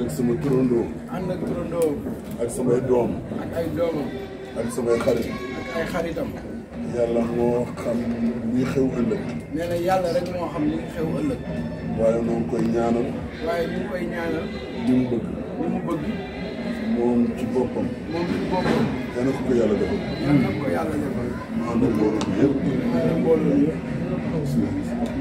ak sama turandoo ànd ak turandoo ak samay doom ak ay doomam ak samay xarit ak ay xaritam yàlla moo xam ñi xew ëllëg nee na yàlla rek moo xam li xew ëllëg waaye noo ngi koy ñaanal waaye ñu ngi koy ñaanal li mu bëgg li mu bëgg moom ci boppam moom ci boppam yal na ko ko yàlla defal yal na ko yàlla defal mu ànd ak mbooloo bi yëpp ànd ak mbooloo yëpp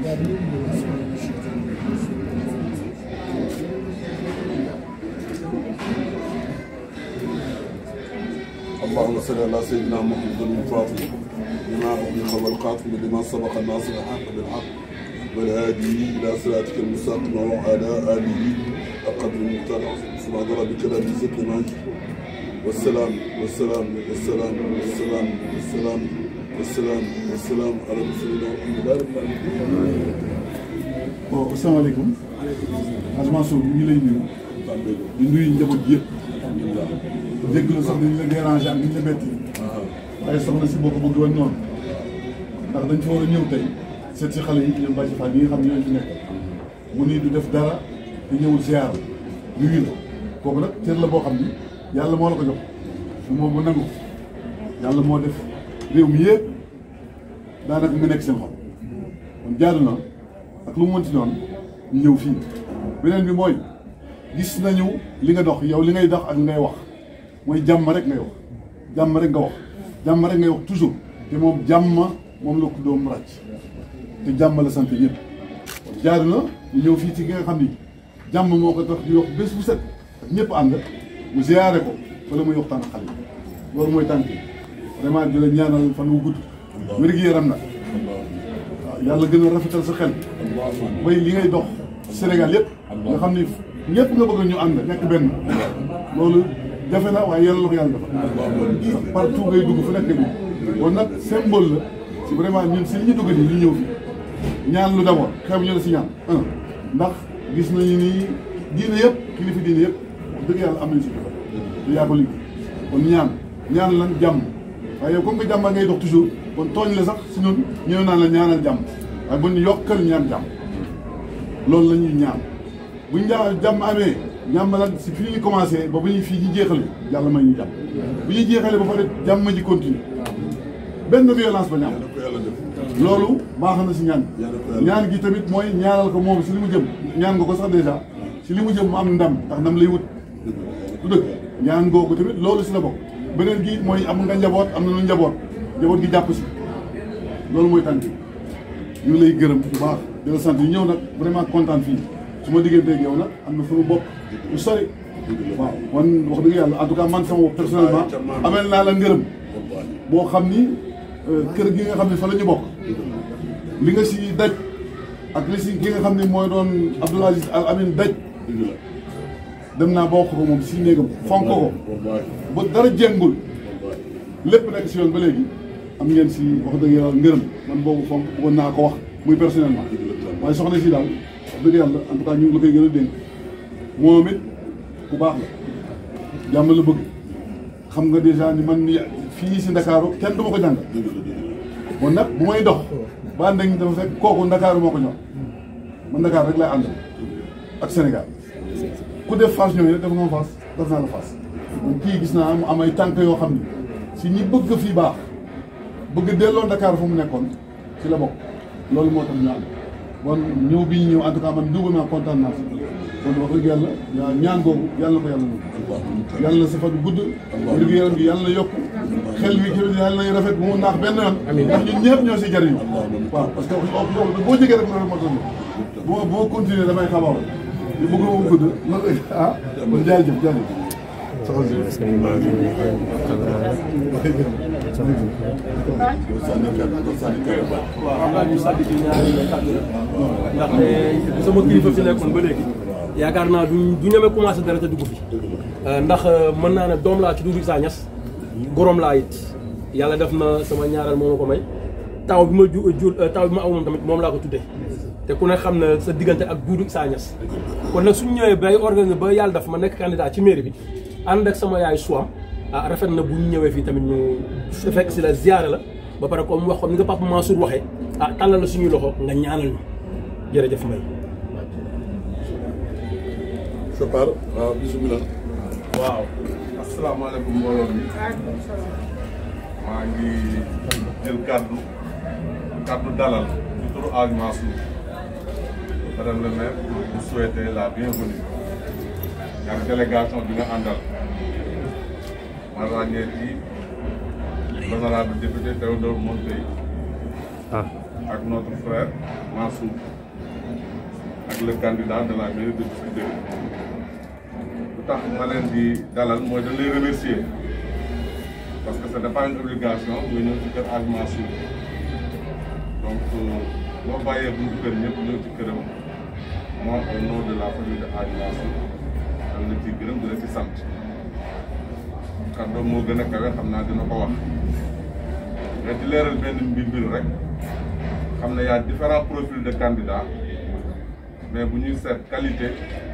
اللهم صل على سيدنا محمد الفاطم لما أغلق والخاتم لما سبق الناصر الحق بالحق والهادي إلى صراطك المستقيم وعلى آله أقدر المختار سبحان ربك رب العزة عما يصفون والسلام والسلام والسلام والسلام والسلام والسلام والسلام على رسول الله والحمد لله رب العالمين. bon asalaamaaleykum Hadj Mansour ñu ngi lay nuyu di nuyu njaboot gi yëpp dégg la sax dañ la déranger ak niñ la metti waaye soxna si boo ko bëgg woon noonu ndax dañ fa war a ñëw tey seet si xale yi ñoom Bàcci Fall yi nga xam ne ñoo fi nekk mu nii du def dara te ñëwul ziar nuyu la kooku nag cër la boo xam ni yàlla moo la ko jox du moom mu nangu yàlla moo def réew mi yëpp daanaka mu nekk seen xol kon jaadu na ak lu mu mënti doon ñu ñëw fii beneen bi mooy gis nañu li nga dox yow li ngay dox ak ngay wax mooy jàmm rek ngay wax jàmm rek nga wax jàmm rek ngay wax toujours te moom jàmm moom la ko doom ràcc te jàmm la sant ñëpp jaadu na ñu ñëw fii ci ki nga xam ni jàmm moo ko tax di wax bés bu set ak ñëpp ànd mu ziyaare ko wala muy waxtaan ak xale yi loolu mooy tànk yi vraiment di la ñaanal fan wu gudd wér-gi-yaram nag waaw yàlla gën a rafetal sa xel bay li ngay dox Sénégal yëpp nga xam ni ñëpp nga bëgg ñu ànd nekk benn loolu jafe na waaye yàlla la ko yàlla defal partout ngay dugg fu nekk ngay dugg kon nag symbole la si vraiment ñun si li ñu dugg nii ñu ñëw fi ñaan lu d'abord xew ñu la si ñaan un ndax gis nañu ni diine yëpp kilifa diine yëpp wax dëgg yàlla am nañu si defal te yaa ko liggéey kon ñaan ñaan lan jàmm waaye yow comme que jàmm ngay dox toujours kon tooñ la sax si ñun ñëw naan la ñaanal jàmm waaye bu ñu yokkal ñaan jàmm loolu la ñuy ñaan bu ñu ñaan jàmm amee ñàmm nag si fii ñu commencé ba bu ñuy fii ñu jeexale yàlla may ñu jàmm bu ñuy jeexale ba pare jàmm ji continue benn violence ba ñàmm yal na ko yàlla def loolu baax na si ñaan Yàlla ko yàlla ñaan gi tamit mooy ñaanal ko moom si li mu jëm ñaan nga ko sax dèjà si li mu jëm mu am ndam ndax ndam lay wut du dëgg ñaan googu tamit loolu si la bokk beneen gi mooy am nga njaboot am na lu njaboot njaboot gi jàpp si loolu mooy tànk ñu ngi lay gërëm bu baax di la sant yi ñëw nag vraiment kontaan fii su ma digganteeg yow nag am na fu mu bokk lu sori waaw man wax dëgg yàlla en tout cas man sama bopp personnellement amel naa la ngërëm boo xam ni euh, kër gi nga xam ne fa la ñu bokk li nga si daj ak li si ki nga xam ne mooy doon Abdoul Aziz Al Amin daj dëgg la dem naa ba wax ko moom si néegam fonk ko wallaahi ba dara jéngul lépp nekk si yoon ba léegi am ngeen si wax dëgg yàlla ngërëm man boobu fonk bëggoon naa ko wax muy personnellement waaye soxna si daal wax dëgg yàlla en tout cas ñu ngi la koy gën a dénk moom it ku baax la jàmm la bëgg xam nga dèjà ni man mi fii si Ndakaaru kenn du ma ko jàng dëgg la dëgg la kon nag bu may dox ba ànd ak ñi dafa fekk kooku Ndakaaru moo ko ñor man Ndakaar rek lay àndal ak Sénégal ku def Fass ñooñu rek def nga ma Fass def naa la Fass kon kii gis naa am am ay tànk yoo xam ni si ñi bëgg fii baax bëgg delloo Dakar fu mu nekkoon si la bokk loolu moo tax ñu ànd bon ñëw bi ñu ñëw en tout cas man dugg naa kontaan naa si kon wax dëgg yàlla yaa ñaan googu yàlla na ko yàlla nangu yàlla na sa fan gudd wér gu yaram gi yàlla na yokk xel wi tamit yàlla nay rafet bu mu naax benn yoon ndax ñun ñëpp ñoo si jariñu waaw parce que wax boo jegee rek loolu moo tax bu ma bu ma continuer damay xabaar li bëgg moom gudd loolu ah kon jaajëf jaajëf soxna si sànni kàddu sànni kàddu baax waaw xam naa ñu sàddi ci ñaari kàddu la ndaxte sama kilifa fi nekkoon ba léegi yaakaar naa du du ñeme commencé dara te dugg fi ndax mën naa ne doom laa ci Doudou Issa Niass gorom laa it yàlla def na sama ñaareel moo ma ko may taw bi ma ju jur taw bi ma aw moom tamit moom laa ko tuddee te ku ne xam na sa diggante ak Doudou Issa Niass kon nag suñu ñëwee bay organiser ba yàlla def ma nekk candidat ci mairie bi ànd ak sama yaay suam ah rafet na bu ñu ñëwee fii tamit ñu fekk si la ziyaare la ba pare comme wax comme ni nga Papa Mansour waxee ah tàllal la suñuy loxo nga ñaanal ñu jërëjëf Mbaye. Chopard waaw bisimilah. waaw asalaamaaleykum mbooloo mi maa ngi jël kàddu kàddu dalal ci turu Hadj Mansour madame le maire pour vous souhaiter la bienvenue ak délégation bi nga àndal ma ràññee ci l'honorable député Théodore Monteil ak notre frère Mansour ak le candidat de la mairie de Biscuiterie lu tax ma leen di dalal mooy dañ lay remercier parce que ce n'est pas une obligation nga ñëw ci kër Hadj Mansour donc boo bàyyee buntu kër ñëpp ñëw ci këram moi au nom de la famille de Hadj Mansour dam la ci gërëm di la ci sant kàddoom moo gën a kawe xam naa dina ko wax mais di leeral benn mbir mbir rek xam ne y a différents profils de candidats mais bu ñuy seet qualité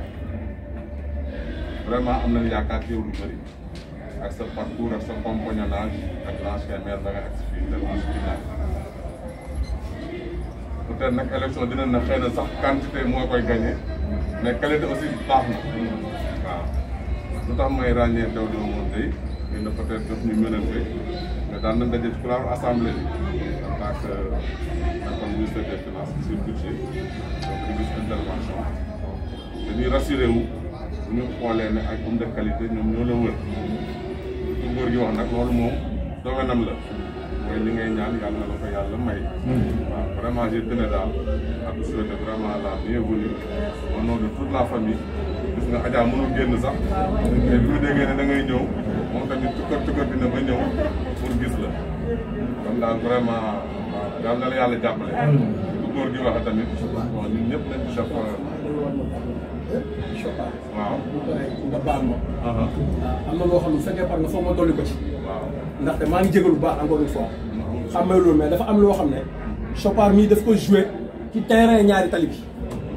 vraiment am nañu yaakaar ci yow lu bëri ak sa parcours ak sa compagnonnage ak l'ancien maire ba nga agsi fii tellement final peut-être nag élection dina na xëy na sax quantité moo koy gagné mais qualité aussi baax na waaw lu tax may ràññee daw doo moom tey xëy na peut-être daf ñu mënante mais daan nañ daje ci couloir assemblée bi en tant que comme ministre des finances sur budget donc di gis intervention dañuy rassuré wu bu ñu xoolee ne ay homme de qualité ñoom ñoo la wër su góor gi wax nag loolu moom domaine la mooy li ngay ñaan yàlla na la ko yàlla may. waaw vraiment je tenais daal à vous souhaiter vraiment la bienvenue au nom de toute la famille gis nga Adja mënul génn sax mais bi mu déggee ne da ngay ñëw moom tamit tukkar tukkar dina ba ñëw pour gis la kon daal vraiment waaw yàlla na la yàlla jàppale. su góor gi waxee tamit bon ñun ñëpp nañ ci def. waaw. nga baal ma. am na loo xam ne bu fekkee par nga foog ma dolli ko ci. waaw. ndaxte maa ngi jégalu bu baax encore une fois. xam nga loolu mais dafa am loo xam ne. Chopard mii daf ko joué ci terrain ñaari tali bi.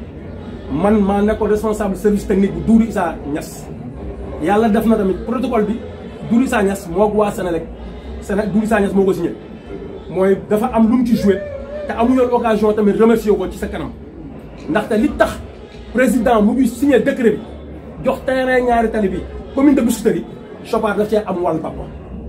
man maa nekkoon responsable service technique bu Doudou Issa Niass. yàlla def na tamit protocole bi Doudou Issa Niass moo ko waa Sénélec Séné Doudou Issa Niass moo ko signé. mooy dafa am lu mu ci joué te amuñu occasion tamit remercier ko ci sa kanam ndaxte li tax. président mu ngi signé décret bi jox terrain ñaari tali bi commune de Biscuiterie Chopard daf cee am wàllu papa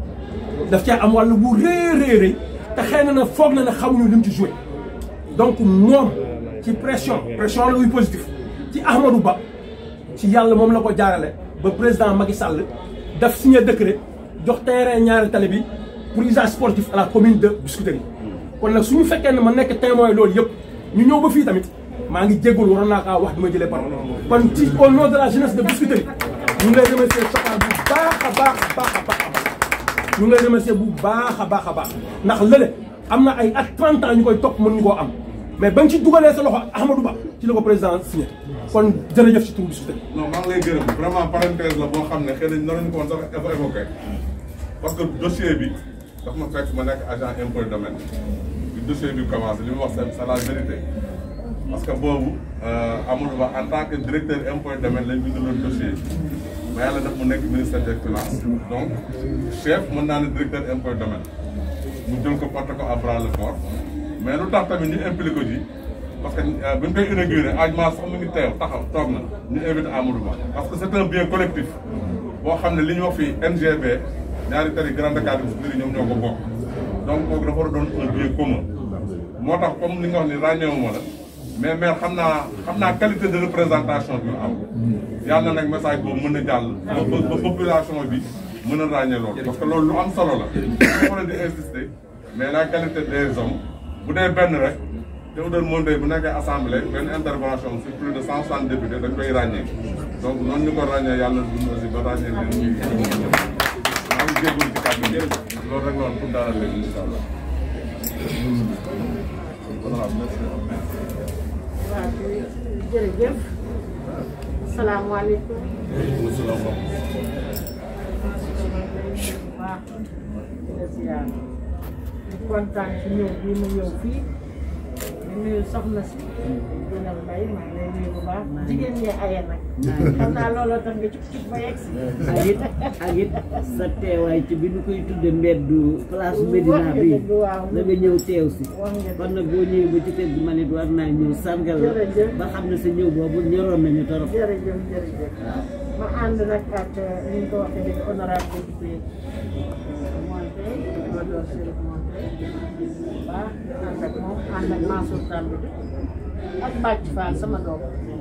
daf cee am wàllu bu rëy rëy rëy te xëy na na foog na ne xamuñu li mu ci joué donc moom ci pression pression la muy positif ci Ahmadou Ba ci yàlla moom la ko jaarale ba président Macky Sall daf signé décret jox terrain ñaari tali bi pour usage sportif à la commune de Biscuiterie kon nag suñu fekkee ne ma nekk témoin loolu yëpp ñu ñëw ba fii tamit maa ngi jégalu waroon naa kaa wax bi ma jëlee parole kon ci au nom de la jeunesse de Biscuiterie ñu ngi lay remercier Chopard bu baax a baax a baax a baax a baax ñu ngi lay remercier bu baax a baax a baax ndax lële am na ay at 30 ans ñu koy topp mën ñu koo am mais ba nga ci dugalee sa loxo Ahmadou Ba ci la ko président signé kon jërëjëf ci turu Biscuiterie non maa ngi lay gërëm vraiment parenthèse la boo xam ne xëy na naruñu ko woon sax dafa évoqué parce que dossier bi daf ma fekk ma nekk agent impôt domaine bi dossier bi commencé li mu wax c'est la vérité parce que boobu Amadou Ba en tant que directeur impôt domaine lañ bindaloon dossier mais yàlla daf mu nekk ministère des finances donc chef mën naa ne directeur impôt domaine mu jël ko porté ko à bras le corps mais lu tax tamit ñu impliqué ko ji parce que bi ñu koy inauguré ajement sax mu ngi teew taxaw toog na ñu invité Amadou Ba parce que c'est un bien collectif boo xam ne li ñu wax fii NGB ñaari tali Grand Dakar bi si ñoom ñoo ko bokk donc kooku dafa war a doon un bien commun moo tax comme li nga wax ni ràññeewuma la mais maire xam naa xam naa qualité de représentation bi mu am yàlla na nag message boobu mën a jàll ba ba population bi mën a ràññee loolu parce que loolu lu am solo la dafa war di insister mais la qualité des hommes bu dee benn rek Théodore Monteil bu nekkee assemblée benn intervention sur plus de cent soixante députés dañ koy ràññee donc noonu ñu ko ràññee yàlla dund aussi ba ràññee leen ñuy maa ngi jégalu ci kàddu gi loolu rek noonu pour dalal leen incha allah voilà merci waaw jërëjëf salaamaaleykum waaw di la ziar di kontaan ci ñëw bii mu ñëw fii di nuyu soxna si Dina Mbaye maa ngi lay nuyu bu baax jigéen ñee aye nag xam naa looloo tax nga cuk cuk ba yegg si ak it ak it sa teewaay ci bi ñu koy tudde mbeddu place Médina bi dëgg waaw da nga ñëw teew si wax nga kon nag boo ñëwee ba ci kër gi ma nit war naa ñëw sargal la Jërëjëf. ba xam ne sa ñëw boobu ñoroon nañu torop jërëjëf jërëjëf ma ànd nag ak ni ñu ko waxee léegi honorable député Monté Théodore Chérif Monté bu baax ànd ak moom ànd ak Mansour Samb ak Bàcc Fall sama doom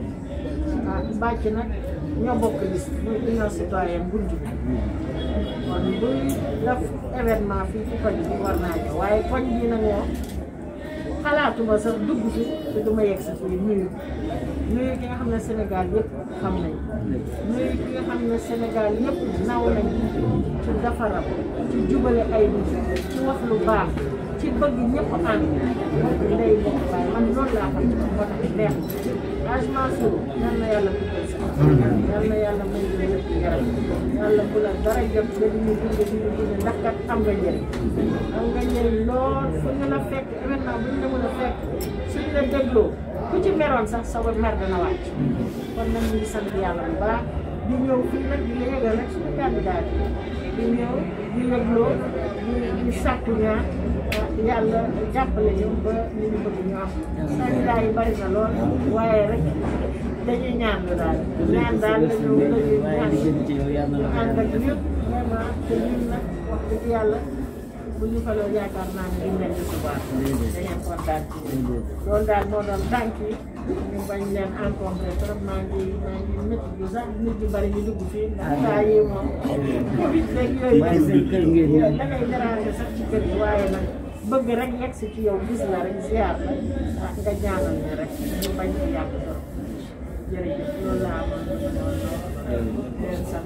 ah Bàcc nag ñoo bokk liste muy union citoyenne bunt bi kon buy def événement fii ci koñ bi war naa ñëw waaye koñ bi nag moom xalaatuma sax dugg si te du ma yegg si fii nuyu nuyu ki nga xam ne Sénégal yëpp xam nañ nuyu ki nga xam ne Sénégal yëpp naw nañ ci defaram ci jubale ay nit ci wax lu baax ci bëgg ñëpp ànd bokk ndey bokk baay man loolu laa xam ne moo tax neex age Mansour yal na yàlla guddal sa yal na yàlla may la lépp yaram yàlla bu la dara jot ba ñu dund dund dund ndax kat am nga njëriñ am nga njëriñ lool fu ñu la fekk événement bu ñu la mën a fekk suñ la dégloo ku ci meroon sax sa mer dana wàcc kon nag ñu ngi sant yàlla bu baax di ñëw fii nag di la yëgal rek suñu candidat di ñëw di yëgloo di di sàkku ñaan yàlla jàppale ñu ba li ñu bëgg ñu am candidat yi bari na lool waaye rek dañuy ñaan lu daal ñaan daal la ñu la ñuy ñaan jëm ci yow yàlla ñu na ànd ak ñëpp vraiment te ñun nag wax dëgg yàlla bu ñu faloo yaakaar naa ne duñ leen di subaar dañuy kontaan ci yéen loolu daal moo doon tànk yi ñu bañ leen rencontré trop maa ngi maa ngi métti bi sax nit ñu bari ñu dugg fii ndax saa yi moom covid rek yooyu waaye seen kër ngeen ñëw. da ngay déranger sax ci kër gi waaye nag bëgg rek yegg si ci yow gis la rek ziar la ah nga ñaanal ñu rek ñu bañ ci yàgg trop jërëjëf loolu laa amoon loolu leen sant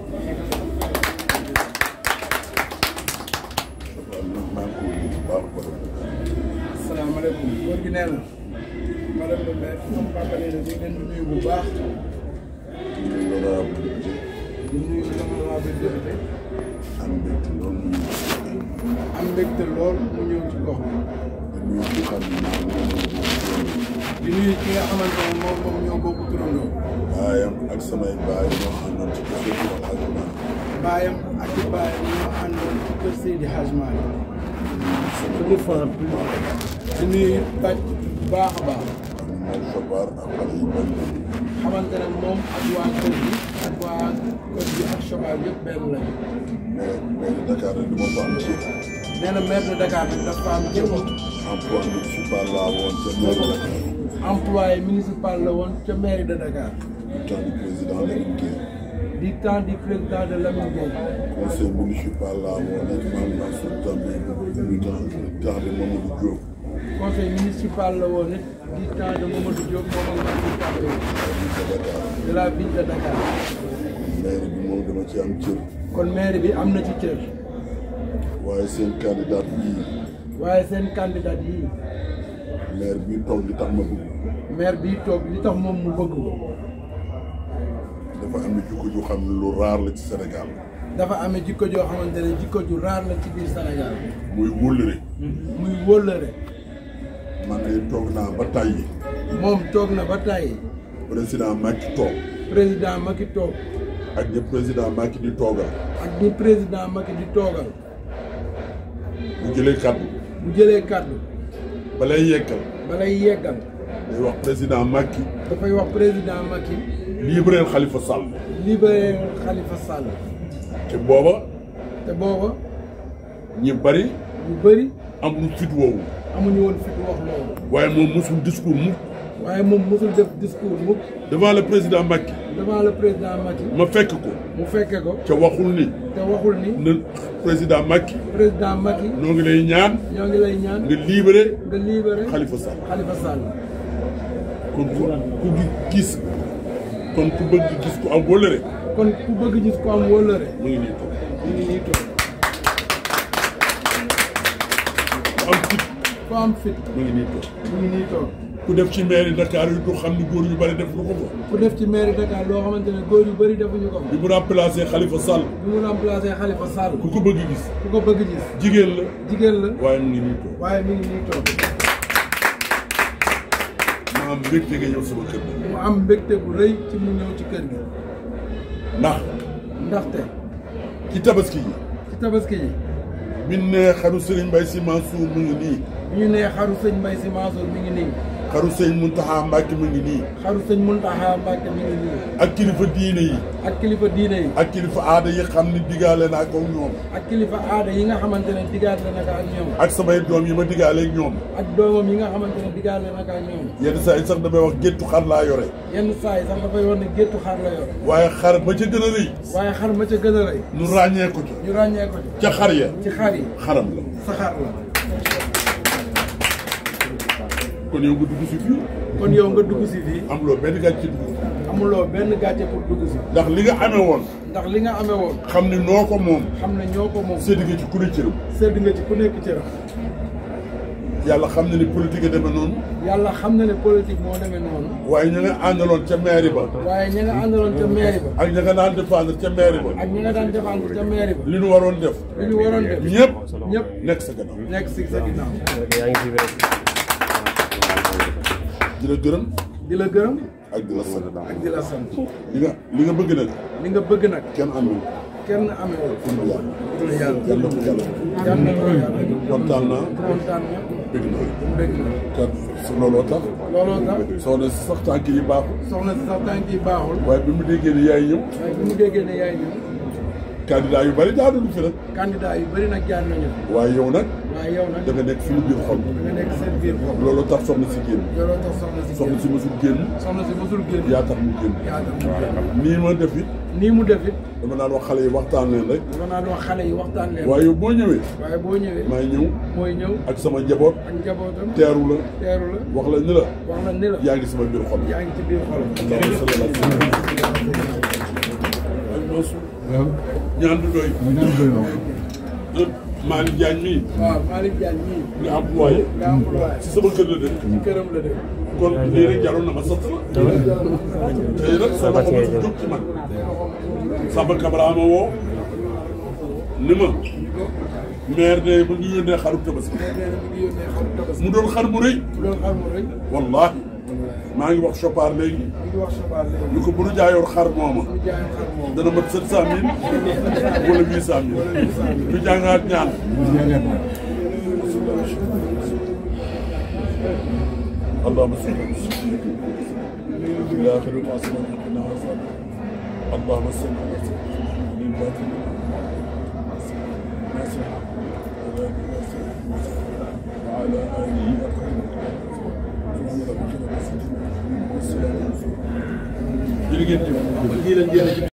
maa ngi koy nuyu bu baax a baax. asalaamaaleykum góor gi nee na madame le maire sama papa nee na ñu ngi leen di nuyu bu baax di nuyu honorable député di nuyu l'honorable député am mbégte loolu mu ñëw. am mbégte lool mu ñëw ci gox bi di nuyu ki xam ne moom moom di nuyu ki nga xamante ne moom moom ñoo bokk turandoo baayam ak samay baay ñoo àndoon ci kër gi wax ak man. baayam ak i baayam ñoo àndoon ci kër Seydi Hadj Malick suñu fort di nuyu bàcc bu baax a baax am moom Sobar ak xale yu bëri xamante ne moom ak waa kër gi ak waa kër gi ak Chocal yëpp benn lañu mais mais Dakar rek du ma ko am ci nee na maire de Dakar bi dafa am jëm emploi municipal laa woon ca mairie Dakar employé municipal la woon ca mairie de Dakar du temps du président Lamine Gueye du temps du président de Lamine Gueye conseil municipal laa woon ak Mame Mansour Tambi du temps temps de Mamadou Diop conseil municipal la woon it du temps de Mamadou Diop moom ak Mansour També à Dakar de la ville de Dakar mairie bi moom dama ci am cër kon maire bi am na ci cër waaye seen candidat yii waaye seen candidat yii maire bii toog li tax ma bëgg maire bii toog li tax moom mu bëgg ko dafa am jikko ju xam ne lu raar la ci Sénégal dafa amee jikko joo xamante ne jikko ju raar la ci biir Sénégal muy wóllëre muy wóllëre man de toog naa ba tàyyi moom toog na ba tàyyi président Macky toog président Macky toog ak ñi président Macky di toogal ak ni président Macky di toogal bu jëlee kàddu bu jëlee kàddu balay yekkal balay yeggal day wax président Macky dafay wax président Macky libéral Khalifa Sall libéré Khalifa Sall te booba te booba ñi bari ñu bëri am fit woowu amuñu woon fit wax loolu waaye moom mosul discours mu waaye moom mosul def discours mukk devant le président Macky devant le président Macky ma fekk ko mu fekke ko ca waxul ni te waxul ni na président Macky président Macky ñoo ngi lay ñaan ñoo ngi lay ñaan nga libéré nga libéré Khalifa Sall Khalifa Sall kon ku ku gis kon ku bëgg gis ku am wóllëre kon ku bëgg gis ko am wóllëre mu ngi nii toog ñu ngi nii toog ku am fit ku am fit mu ngi nii toog mu ngi nii toog ku def ci mairie Dakar yi du xam ni góor yu bari def lu ko ko ku def ci mairie Dakar loo xamante ne góor yu bëri defuñu ko bi mu remplacé Khalifa Sall bi mu remplacé Khalifa Sall ku ko bëgg gis ku ko bëgg gis jigéen la jigéen la waaye mu ngi nii toog waaye mi ngi nii toog am mbégte nga ñëw sama kër gi mu am mbégte bu rëy ci mu ñëw ci kër gi ndax ndaxte ci tabaski yi ci tabaski yi bi ne xaru Serigne Mbaye Sy Mansour mu ngi nii bi ñu nee xaru sëñ Mbay Si Mansour mi ngi nii xaru sëñ Muntaxa Mbàkke mu ngi nii xaru sëñ Muntaxa Mbàkke mi ngi nii ak kilifa diine yi ak kilifa diine yi ak kilifa aada yi xam ni digaale naa ko ñoom ak kilifa aada yi nga xamante ne digaale naka ak ñoom ak samay doom yi ma digaale ak ñoom ak doomam yi nga xamante ne digaale naka ak ñoom yenn saa yi sax damay wax géttu xar laa yore yenn saa yi sax dafay wax ne géttu xar la yor waaye xar ba ca gën a rëy waaye xar ma ca gën a rëy nu ràññee ko ca ñu ràññee ko ci ca xar ya ci xar yi xaram la sa xar la kon yow nga dugg si fii kon yow nga dugg si fii am loo benn gàcce ci dugg amuloo benn gàcce pour dugg si ndax li nga amee woon ndax li nga amee woon xam ni noo ko moom xam ne ñoo ko moom sédd nga ci ku ne cëram sedd nga ci ku nekk cëram yàlla xam na ni politique a demee noonu yàlla xam na ne politique moo demee noonu waaye ña nga àndaloon ca mairie ba waaye ña nga àndaloon ca mairie ba ak ña nga daan défendre ca mairie ba ak ñi nga daan défendre ca mairie ba li nu waroon def li ñu waroon def ñëpp ñëpp nekk sa gannaaw nekk si sa ginnaaw di la gërëm di la gërëm ak di la sant ak di la sant li nga li nga bëgg nag li nga bëgg nag kenn amul kenn amee wul pour yàlla dul yàlla yàlla ko yàlla yàlla na ko yàlla kontaan naa kontaan na bëgg naa bëgg na kat su looloo tax looloo tax soxna si sax tànk yi baaxul soxna si sax tànk yi baaxul waaye bi mu déggee ni yaay ñëw waaye bi mu déggee ne yaay ñëw candidat yu bari jaaduñu fi nag candidat yu bëri nag jaar nañu waaye yow nag waaye yow nag da nga nekk suñu biir xol nga nekk seen biir bopp loolu tax soxna si génn looloo tax soxna si soxna si mësul génn soxna si mosul génn yaa tax mu génn yaa tax mu génn nii ma def it nii mu def it dama naan wax xale yi waxtaan leen rek dama naan wax xale yi waxtaan leen waaye yow boo ñëwee waaye boo ñëwee maay ñëw mooy ñëw ak sama njaboot ak njabootam teeru la teeru la wax la ni la wax la ni la yaa ngi sama biir xol yaa ngi ci biir xolam allahumma salli ala sayyidina ak Mansour ñaan du doy ma ñaan doy na Malick Diagne mii waaw Malick Diagne mii nga employé nga employé ci sama kër la dëkk ci këram la def kon lii rek jaroon na ma sant la tey nag sa loxo ma si jóg ci man Samba Kabra ma woo ni ma maire de bu ñu yónnee xaru tabaski nee na mi ngi yónnee xaru tabaski mu doon xar mu rëy loolu xar mu rëy wallahi maa ngi wax Chopard léegi mi ngi wax Chopard léegi ñu ko bu nu jaayoon xar mooma ñu jaayam xar moom dana mat sept cent mille wala huit cent mille ñu jàngaat ñaan اللهم صل وسلم إلى آخر ما سمعنا اللهم صل على سيدنا للباطل وعلى آله أكرم jërëjëf